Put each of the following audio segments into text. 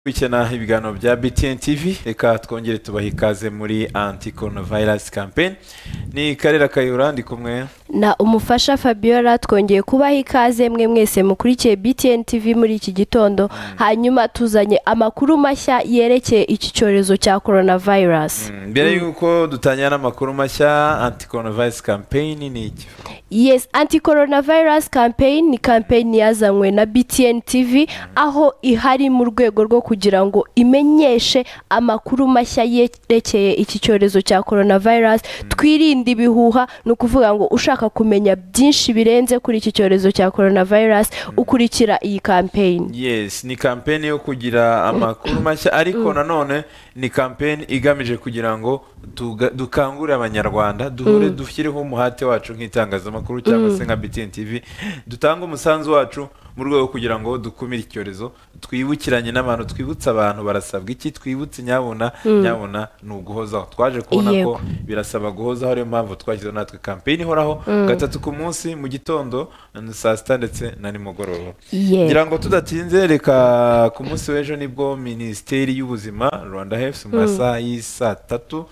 kwikena ibiganiro bya btn tv reka twongere tubahe ikaze muri anti coronavirus campaign ni karera kayura ndi kumwe na umufasha fabiola twongeye kubaha ikaze mwe mwese mukurikiye btn tv muri iki gitondo hanyuma tuzanye amakuru mashya yerekeye iki cyorezo cya coronavirus Mm, mbere y'uko dutangira n'amakuru mashya anti coronavirus campaign ni iki yes anti coronavirus campaign ni campaign yazanywe na btn tv aho ihari mu rwego rwo kugira ngo imenyeshe amakuru mashya yerekeye iki cyorezo cya coronavirus twirinde ibihuha ni ukuvuga ngo ushaka kumenya byinshi birenze kuri iki cyorezo cya coronavirus ukurikira iyi campaign yes ni campaign yo kugira amakuru mashya ariko nanone ni campaign igamije kugira ngo tuga- dukangurire abanyarwanda duhure dushyireho umuhate wacu nk'itangazamakuru cyangwa se nka btn tv dutange umusanzu wacu mu rwego rwo kugira ngo dukumire icyorezo twibukiranye n'abantu twibutse abantu barasabwa iki twibutse nyabuna nyabuna ni uguhozaho twaje kubona ko Yego. birasaba guhozaho ariyo mpamvu twashyizeho natwe campaign ihoraho gatatu ku munsi mu gitondo saa sita ndetse na nimugoroba Yego. ngira ngo tudatinze reka ku munsi w'ejo nibwo minisiteri y'ubuzima rwanda health mu masaha y'isaa tatu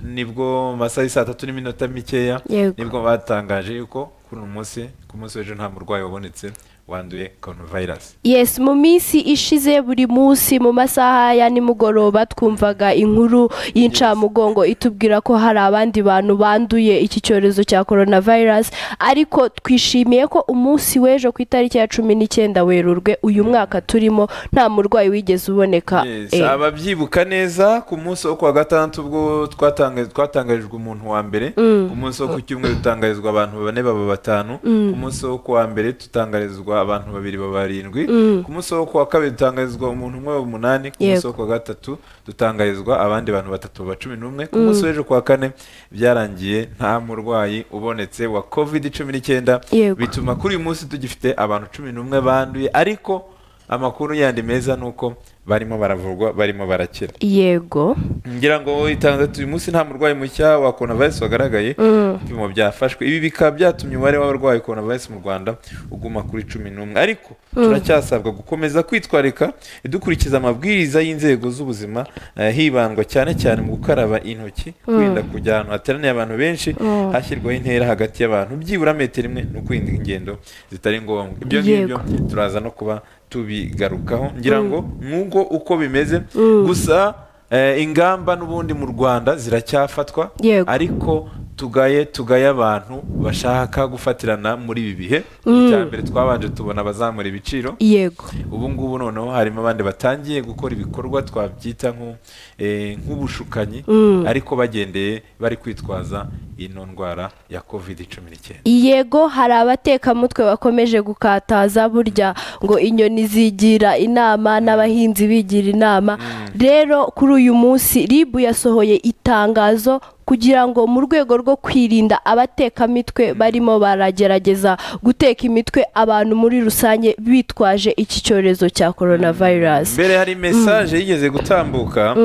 nibwo mu masaha y'isaa tatu n'iminota mikeya Yego. nibwo batangaje yuko kuri uyu munsi ku munsi w'ejo nta murwayi wabonetse wanduye coronavirus yes mu minsi ishize buri munsi mu masaha ya nimugoroba twumvaga inkuru y'incamugongo itubwira ko hari abandi bantu banduye iki cyorezo cya coronavirus ariko twishimiye ko umunsi w'ejo ku itariki ya cumi n'icyenda werurwe uyu mwaka turimo nta murwayi wigeze uboneka Yes, Eh, ababyibuka neza ku munsi wo kuwa gatandatu ubwo twatanga- twatangarijwe umuntu wa mbere ku munsi wo ku cyumweru dutangarizwa abantu bane baba batanu ku munsi wo kuwa mbere dutangarizwa abantu babiri baba barindwi ku munsi wo kuwa kabiri dutangarizwa umuntu umwe baba umunani ku munsi Yego. wo kuwa gatatu dutangarizwa abandi bantu batatu baba cumi n'umwe ku munsi w'ejo kuwa kane byarangiye nta murwayi ubonetse wa covid cumi n'icyenda Yego. bituma kuri uyu munsi tugifite abantu cumi n'umwe banduye ariko amakuru yandi meza ni uko barimo baravurwa barimo barakira yego ngira ngo itandatu uyu munsi nta murwayi mushya wa coronavirus wagaragaye ibipimo byafashwe ibi bikaba byatumye umubare w'abarwaye coronavirus mu rwanda uguma kuri cumi n'umwe ariko turacyasabwa gukomeza kwitwarika dukurikiza amabwiriza y'inzego z'ubuzima eh, hibandwa cyane cyane mu gukaraba intoki kwirinda kujya ahantu hateraniye abantu benshi hashyirwaho intera hagati y'abantu byibura metero imwe no kwirinda ingendo zitari ngombwa ibyo ngibyo Yego. turaza no kuba tubigarukaho ngira ngo nk'uko uko bimeze gusa eh, ingamba n'ubundi mu rwanda ziracyafatwa Yego. ariko tugaye tugaye abantu bashaka gufatirana muri ibi bihe icya mbere twabanje tubona abazamura ibiciro yego ubu ngubu noneho harimo abandi batangiye gukora ibikorwa twabyita nko, eh, nk'ubushukanyi ariko bagendeye bari kwitwaza ino ndwara ya covid cumi n'icyenda yego hari abatekamutwe bakomeje gukataza burya ngo inyoni zigira inama n'abahinzi bigira inama rero kuri uyu munsi ribu yasohoye itangazo kugira ngo mu rwego rwo kwirinda abatekamitwe barimo baragerageza guteka imitwe abantu muri rusange bitwaje iki cyorezo cya coronavirus mbere hari mesaje yigeze gutambuka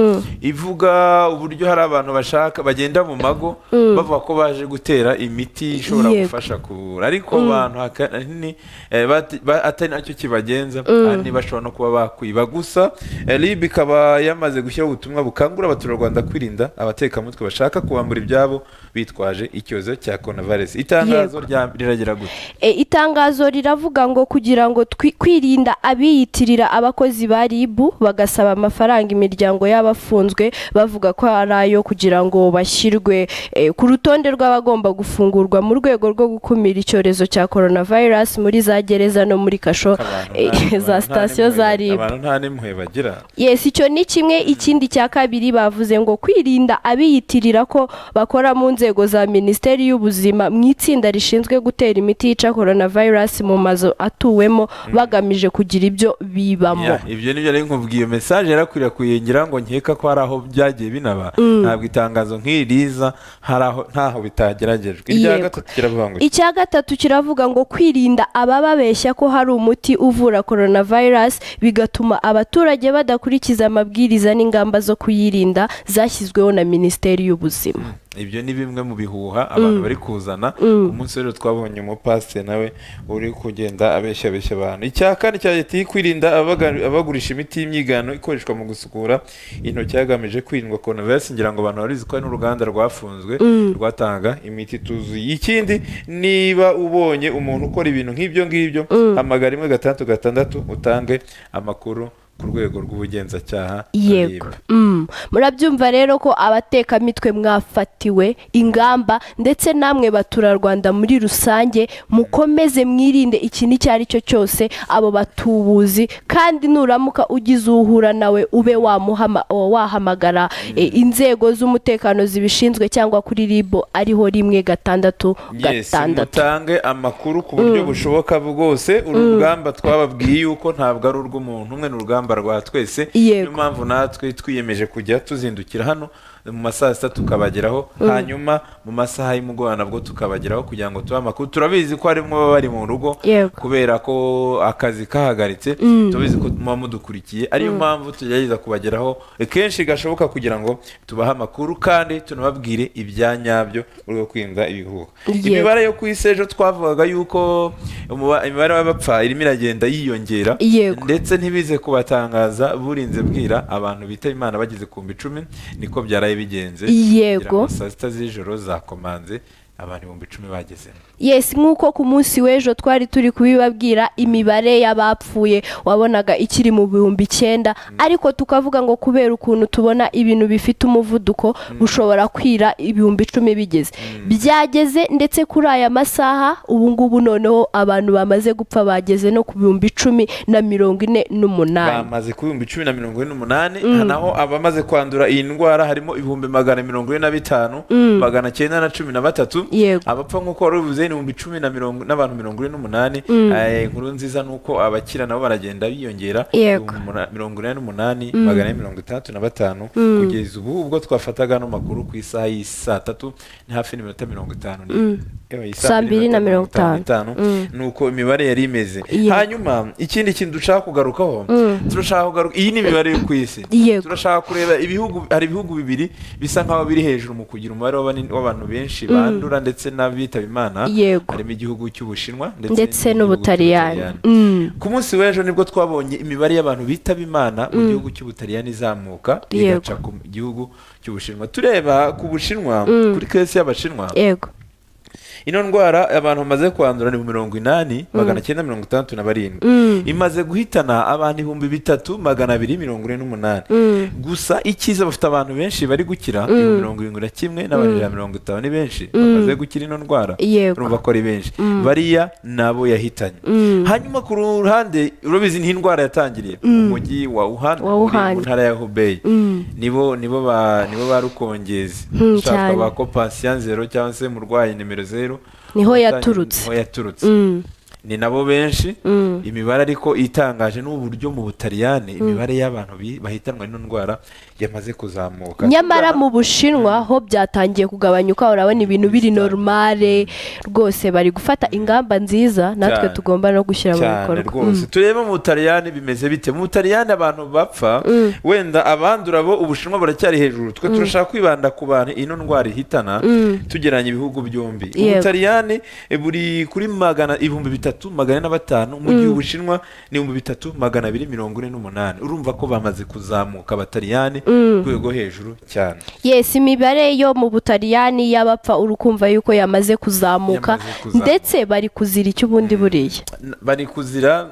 ivuga uburyo hari abantu bashaka bagenda mu mago bavuga ko baje gutera imiti ishobora Yego. gufasha kuvura ariko abantu ahanini eh, bati- ba- atari nacyo kibagenza ahanini bashobora no kuba bakwiba gusa eh, rib ikaba yamaze gushyiraho ubutumwa bukangurira abaturarwanda kwirinda abatekamutwe bashaka kubambura ibyabo bitwaje icyorezo cya coronavirus itangazo rya- riragira gutya E, itangazo riravuga ngo kugira ngo twi- kwirinda abiyitirira abakozi ba ribu bagasaba amafaranga imiryango y'abafunzwe bavuga ko ari ayo kugira ngo bashyirwe e, ku rutonde rw'abagomba gufungurwa mu rwego rwo gukumira icyorezo cya coronavirus muri za gereza no muri kasho Abantu e, nta- za abantu nta sitasiyo za n'impuhwe- ribu abantu nta n'impuhwe bagira yes icyo ni kimwe ikindi cya kabiri bavuze ngo kwirinda abiyitirira ko bakora mu nzego za minisiteri y'ubuzima mu itsinda rishinzwe gutera imiti yica coronavirus mu mazu atuwemo bagamije kugira ibyo bibamo Yeah, ibyo nibyo nari nkubwiye iyo message yarakwirakwiriye ngira ngo nkeka ko hari aho byagiye binaba ntabwo itangazo nk'iri riza hari aho ntaho bitageragejwe irya Yego. gatatu kiravuga ngo iki? icya gatatu kiravuga ngo kwirinda abababeshya ko hari umuti uvura coronavirus bigatuma abaturage badakurikiza amabwiriza n'ingamba zo kuyirinda zashyizweho na minisiteri y'ubuzima ibyo ni bimwe mu bihuha abantu bari kuzana ku munsi rero twabonye umupasiteri nawe uri kugenda abeshya abeshya abantu icya kane cya leta kwirinda abaga- abagurisha imiti y'imyigano ikoreshwa mu gusukura intoki hagamijwe kwirindwa coronavirus ngira ngo abantu barizi ko hari n'uruganda rwafunzwe rwatanga imiti ituzuye ikindi niba ubonye umuntu ukora ibintu nk'ibyo ngibyo hamagara rimwe gatandatu gatandatu utange amakuru ku rwego rw'ubugenzacyaha yego Mm. murabyumva rero ko abatekamitwe mwafatiwe ingamba ndetse namwe baturarwanda muri rusange mukomeze mwirinde ikintu icyo ari cyo cyose abo batubuzi kandi nuramuka ugize uhura nawe ube wamuhama- wahamagara eh, inzego z'umutekano zibishinzwe cyangwa kuri ribo ariho rimwe gatandatu Yes, gatandatu mutange amakuru ku buryo bushoboka bwose uru rugamba twababwiye yuko ntabwo ari urw'umuntu umwe ni urugamba rwa twese Yego. niyo mpamvu natwe twiyemeje kujya tuzindukira hano mu masaha ya sita tukabageraho hanyuma mu masaha y'umugoroba nabwo tukabageraho kugira ngo tubahe amakuru turabizi ko harimo baba bari mu rugo Yego. kubera ko akazi kahagaritse turabizi ko muba mudukurikiye ariyo mpamvu tugerageza kubageraho kenshi gashoboka kugira ngo tubahe amakuru kandi tunababwire ibya nyabyo mu rwego rwo kwirinda ibihuha Yego. imibare yo ku isi ejo twavugaga yuko umuba- imibare y'abapfa irimo iragenda yiyongera Yego. ndetse ntibize kubatangaza burinze bwira abantu bitaba imana bageze ku mbi icumi niko byaraye bigenze Yego. kugira ngo saa sita z'ijoro zakomanze abantu ibihumbi icumi bagezemo Yes nk'uko ku munsi w'ejo twari turi kubibabwira imibare y'abapfuye wabonaga ikiri mu bihumbi icyenda ariko tukavuga ngo kubera ukuntu tubona ibintu bifite umuvuduko bushobora kwira ibihumbi icumi bigeze byageze ndetse kuri aya masaha ubu ngubu noneho abantu bamaze gupfa bageze no ku bihumbi icumi na mirongo ine n'umunani bamaze ku bihumbi icumi na mirongo ine n'umunani naho abamaze kwandura iyi ndwara harimo ibihumbi magana mirongo ine na bitanu magana cyenda na cumi na batatu Yego. abapfa nk'uko wari ubivuze ni ibihumbi icumi na mirongo n'abantu mirongo ine n'umunani Eh, inkuru nziza ni uko abakira nabo baragenda biyongera Yego. Ibihumbi muna- mirongo ine n'umunani magana ane mirongo itandatu na batanu kugeza ubu ubwo twafataga ano makuru ku isaha y'i saa tatu ni hafi n'iminota mirongo itanu n'ine. Ewa, iyi Saa mbiri na mirongo itanu. Mm. ni uko imibare yari imeze Yego. hanyuma ikindi kintu dushaka kugarukaho turashaka kugaruka iyi ni imibare yo ku isi Yego. turashaka kureba ibihugu hari ibihugu bibiri bisa nk'aho biri hejuru mu kugira umubare w'abani- w'abantu benshi bandura ndetse n'abitaba imana Yego. harimo igihugu cy'ubushinwa ndetse n'igihugu n'ubutaliyani cy'Ubutaliyani. Mm. ku munsi w'ejo nibwo twabonye imibare y'abantu bitaba imana mu gihugu cy'ubutaliyani izamuka Yego. igaca ku gihugu cy'ubushinwa tureba ku bushinwa kuri kesi y'abashinwa yego ino ndwara abantu bamaze kwandura ni mu mirongo inani magana cyenda mirongo itandatu na barindwi imaze guhitana abantu ibihumbi bitatu magana abiri mirongo ine n'umunani gusa icyiza bafite abantu benshi bari gukira ibihumbi mirongo irindwi na kimwe n'abajana mirongo itanu ni benshi bamaze gukira ino ndwara Yego. urumva ko ari benshi bariya nabo yahitanye hanyuma ku ruhande urabizi ni indwara yatangiriye umujyi wa Wuhan Wa uri Wuhan. mu ntara ya Hubei Mm. nibo nibo ba nibo ba rukongezi Mm, ushaka cyane. ba ko pasiyan zero cyangwa se umurwayi nimero zero Niho Watanye- yaturutse. niho yaturutse Mm. ni nabo benshi Mm. imibare ariko itangaje n'uburyo mu butaliyani imibare y'abantu bi- bahitanwa n'ino ndwara yamaze kuzamuka nyamara mu bushinwa ho byatangiye kugabanyuka urabona ibintu biri normale rwose bari gufata ingamba nziza natwe Cyane. tugomba no gushyira mu cyane bikorwa rwose turebe mu butaliyani bimeze bite mu butaliyani abantu bapfa wenda abandura bo ubushinwa buracyari hejuru twe turashaka kwibanda ku bantu ino ndwara ihitana tugeranye ibihugu byombi Yego. ubutaliyani eh, buri kuri magana ibihumbi bitatu magana ane na batanu mu gihe ubushinwa ni ibihumbi bitatu magana abiri mirongo ine n'umunani urumva ko bamaze kuzamuka abataliyani ku rwego hejuru cyane yesi imibare yo mu butaliyani y'abapfa urukumva yuko yamaze kuzamuka Yamaze kuzamuka. ndetse bari kuzira icyo ubundi buriya N- bari kuzira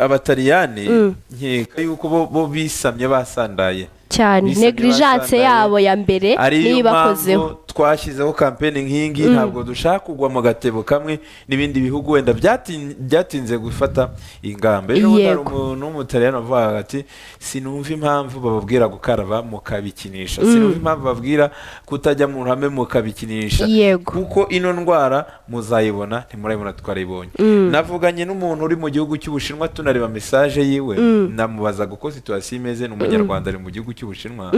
abataliyani nkeka yuko bo- bo bisamye basandaye cyane Bisabye negligence basandaye. yabo ya mbere ariyo niyo ibakozeho mpamvu twashyizeho kampeni nk'ingi ntabwo dushaka kugwa mu gatebo kamwe n'ibindi bihugu wenda byatin- byatinze gufata ingamba ejo bundi hari Yego. umuntu w'umutaliyani wavugaga ati sinumva impamvu bababwira gukaraba mukabikinisha sinumva impamvu bababwira kutajya mu ruhame mukabikinisha Yego. kuko ino ndwara muzayibona ntimurayibona twarayibonye navuganye n'umuntu uri mu gihugu cy'ubushinwa tunareba mesaje yiwe namubazaga uko situwasiyo imeze ni umunyarwanda ari mu gihugu cy'ubushinwa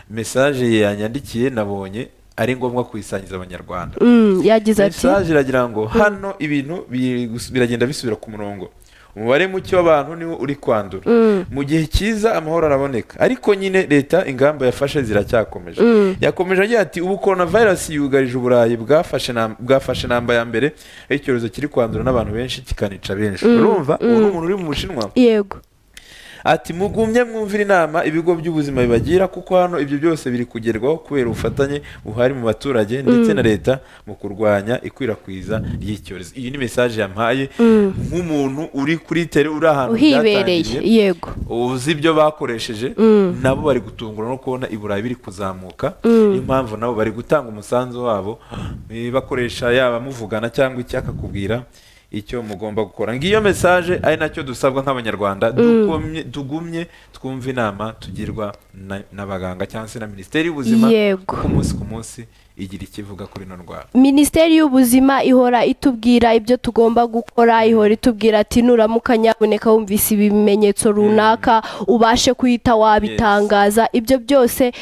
mesaje ye yanyandikiye nabonye ari ngombwa kuyisangiza abanyarwanda Mm, yagize ati mesaje iragira ngo hano ibintu bi- gus- biragenda bisubira ku murongo umubare muke w'abantu niwo uri kwandura mu gihe cyiza amahoro araboneka ariko nyine leta ingamba yafashe ziracyakomeje yakomeje agira ati ubu korona virusi yugarije uburayi bwafashe na- bwafashe namba ya mbere aho icyorezo kiri kwandura n'abantu benshi kikanica benshi urumva ubu ni umuntu uri mu bushinwa yego ati mugumye mwumvira inama ibigo by'ubuzima bibagira kuko hano ibyo byose biri kugerwaho kubera ubufatanye buhari mu baturage ndetse na leta mu kurwanya ikwirakwiza ry'icyorezo iyi ni mesaje yampaye nk'umuntu uri kuri tere uri ahantu uhibereye byatangiriye, yego uzi ibyo bakoresheje nabo bari gutungura no kubona i burayi biri kuzamuka niyo mpamvu nabo bari gutanga umusanzu wabo eh, bakoresha yaba muvugana cyangwa iki akakubwira icyo mugomba gukora ngiyo mesaje ari nacyo dusabwa nk'abanyarwanda dukomye- tugumye twumve inama tugirwa na- n'abaganga cyangwa se na minisiteri y'ubuzima Yego. kuko umunsi ku munsi igira ikivuga kuri ino ndwara minisiteri y'ubuzima ihora itubwira ibyo tugomba gukora ihora itubwira ati nuramuka nyaboneka wumvise ibimenyetso runaka ubashe kuhita wabitangaza ibyo byose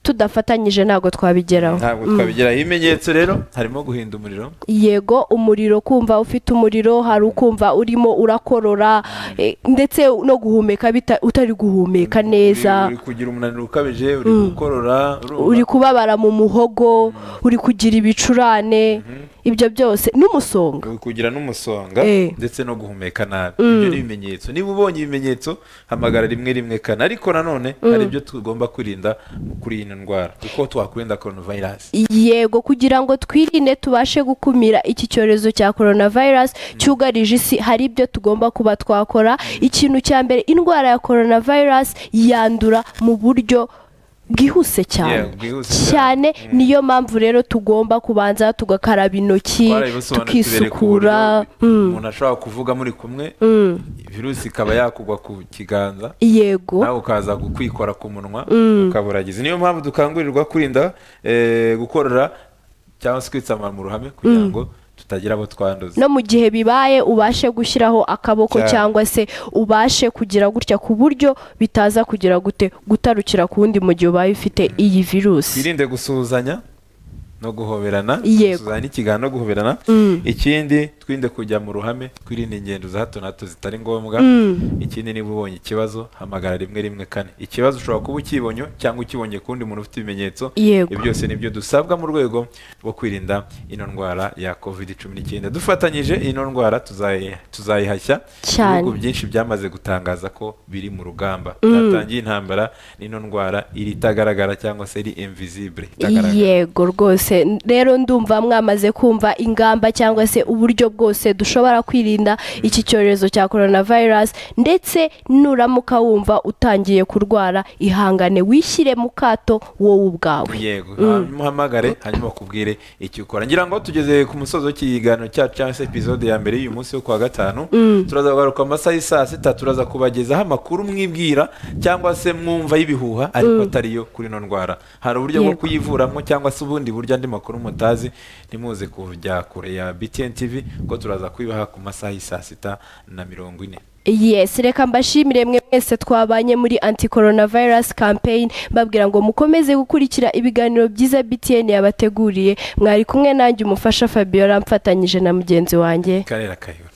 tudafatanyije ntabwo twabigeraho ntabwo twabigeraho ibimenyetso rero harimo guhinda umuriro yego umuriro kumva ufite umuriro hari ukumva urimo urakorora eh, ndetse no guhumeka bita- utari guhumeka neza uri kugira umunaniro ukabije uri gukorora urumva? uri kubabara mu muhogo uri kugira ibicurane ibyo byose n'umusonga kugira n'umusonga Eh. ndetse no guhumeka nabi ibyo ni ibimenyetso niba ubonye ibimenyetso hamagara rimwe rimwe kane ariko nanone hari ibyo tugomba kwirinda kuri iyi ndwara uko twakwirinda coronavirus yego kugira ngo twirinde tubashe gukumira iki cyorezo cya coronavirus cyugarije isi hari ibyo tugomba kuba twakora ikintu cya mbere indwara ya coronavirus yandura mu buryo bwihuse cyane Yeah, bwihuse cyane niyo mpamvu rero tugomba kubanza tugakaraba intoki twarabibasobanuriwe ku buryo tukisukura Mm, umuntu ashobora kuvuga muri kumwe virusi ikaba yakugwa ku kiganza yego nawe ukaza kwikora ku munwa ukaburagiza niyo mpamvu dukangurirwa kwirinda eh, gukorora cyangwa se kwitsamara mu ruhame kugira ngo tutagira abo twanduza no mu gihe bibaye ubashe gushyiraho akaboko Cyane. cyangwa se ubashe kugira gutya ku buryo bitaza kugira gute gutarukira ku wundi mu gihe ubaye ufite iyi virusi twirinde gusuhuzanya no guhoberana Yego. gusuhuzanya n'ikiganza no guhoberana ikindi twirinde kujya mu ruhame twirinde ingendo za hato na hato zitari ngombwa ikindi niba ubonye ikibazo hamagara rimwe rimwe kane ikibazo ushobora kuba ukibonye cyangwa ukibonye ku wundi muntu ufite ibimenyetso Yego. ibyo byose nibyo dusabwa mu rwego rwo kwirinda ino ndwara ya covid cumi n'icyenda dufatanyije ino ndwara tuzayi- tuzayihashya Cyane. ibihugu byinshi byamaze gutangaza ko biri mu rugamba byatangiye intambara n'ino ndwara iri itagaragara cyangwa se iri invisible itagaragara yego rwose N- rero ndumva mwamaze kumva ingamba cyangwa se uburyo bwose dushobora kwirinda iki cyorezo cya coronavirus ndetse nuramuka wumva utangiye kurwara ihangane wishyire mu kato wowe ubwawe yego hanyuma uhamagare hanyuma bakubwire icyo ukora ngira ngo tugeze ku musozo w'ikiganiro cyacu cyangwa se epizode ya mbere y'uyu munsi wo kuwa gatanu turaza kugaruka mu masaha y'i sita turaza kubagezaho amakuru mwibwira cyangwa se mwumva y'ibihuha ariko atariyo kuri ino ndwara hari uburyo bwo Yego. kuyivuramo cyangwa se ubundi buryo andi makuru mutazi ntimuze kujya kure ya btn tv ko turaza kubibaha ku masaha y'i sita na mirongo ine yes reka mbashimire mwe mwese twabanye muri anti coronavirus campaign mbabwira ngo mukomeze gukurikira ibiganiro byiza btn yabateguriye mwari kumwe nanjye umufasha fabiola mfatanyije na mugenzi wanjye karera kayihura